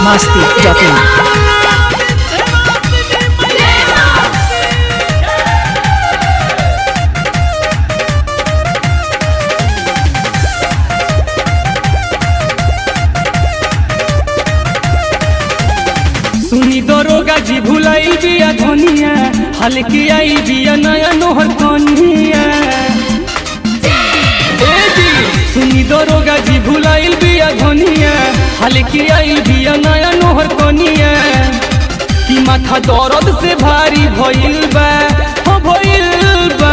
masti.in. सुनी दरोगा जी भुलाई बिया धनिया हल्की आई बिया नया नोहर कनिया ए जी सुनी दरोगा जी भुलाई बिया धनिया हल्की आई बिया नया नोहर कनिया कि माथा दर्द से भारी भइल बा हो भइल बा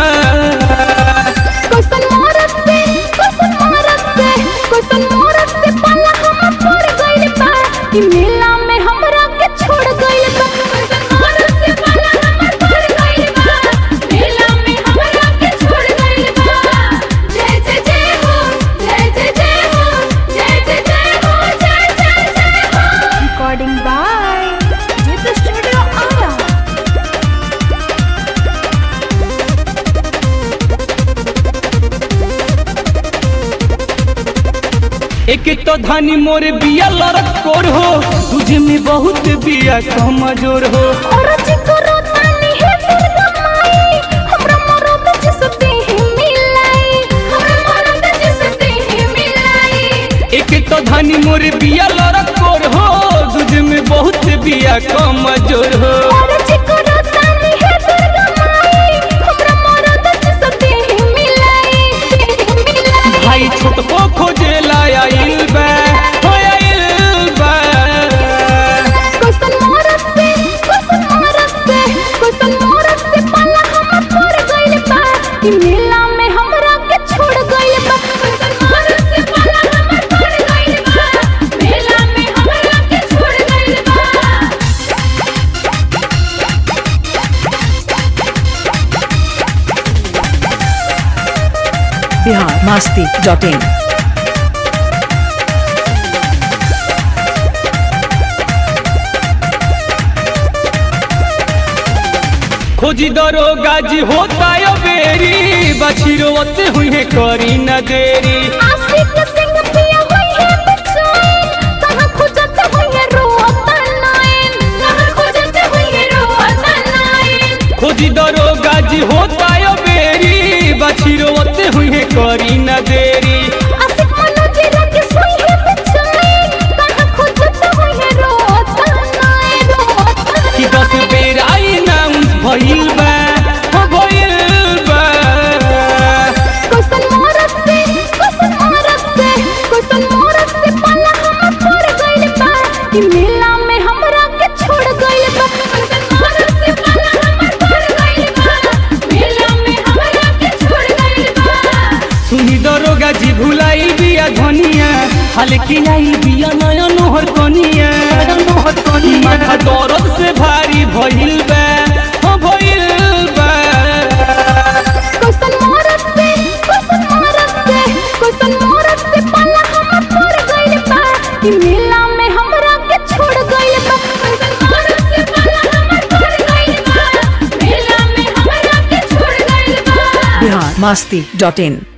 कैसन मरद से कैसन मरद से कैसन मरद से पाला हम पड़ गइल बा कि मेला में हमरा के छोड़ गइल बा कैसन मरद से पाला हम पड़ गइल बा मेला में हमरा के छोड़ गइल बा जय जय जय हो जय जय जय हो जय जय जय हो जय जय जय हो recording by Jeet studio Ara एक तो धानी मोरे बिया लड़क कोर हो तुझे में बहुत बिया कमजोर हो और चिकरो तानी है दुर्गा माई हमरा मरद जिसते ही मिलाई हमरा मरद जिसते ही मिलाई एक तो धानी मोरे बिया लड़क कोर हो तुझे में बहुत बिया कमजोर हो और चिकरो तानी है दुर्गा माई हमरा मरद जिसते ही मिलाई मिलाई भाई छोटको खोजे लाइल बा हो आइल बा कैसन मरद से कैसन मरद से कैसन मरद से पाला हम पड़ गइल बा कि मेला में हमरा के छोड़ गइल बा कैसन मरद से पाला हम पड़ गइल बा मेला में हमरा के छोड़ गइल बा Bihar masti.in. खोजी दरोगा जी होता यो बेरी बछिरोते हुए करी न देरी आशिक सिंह पिया हुई है बचाइन कहाँ खोजत हुई है रोता नाइन कहाँ खोजत हुई है रोता नाइन खोजी दरोगा जी होता यो बेरी बछिरोते हुए करी न देरी आशिक मनोज रख सोई है बचाइन कहाँ खोजत हुई है रोता नाइन रोता कि दस बेर आई नाउंस भइल बा हो भइल बा कैसन मरद से कैसन मरद से कैसन मरद से पाला हम पड़ गइल बा कि मेला में हमरा के छोड़ गइल बा कैसन मरद से पाला हम पड़ गइल बा मेला में हमरा के छोड़ गइल बा सुनी दरोगा जी भुलाई बिया धनिया हल्की आई बिया नया नोहर कनिया नोहर कनिया माथा दर्द से भारी भइल बा हो भइल बा कैसन मरद से कैसन मरद से कैसन मरद से पाला हम पड़ गइल बा कि मेला में हमरा के छोड़ गइल बा कैसन मरद से पाला हम पड़ गइल बा मेला में हमरा के छोड़ गइल बा Bihar masti.in.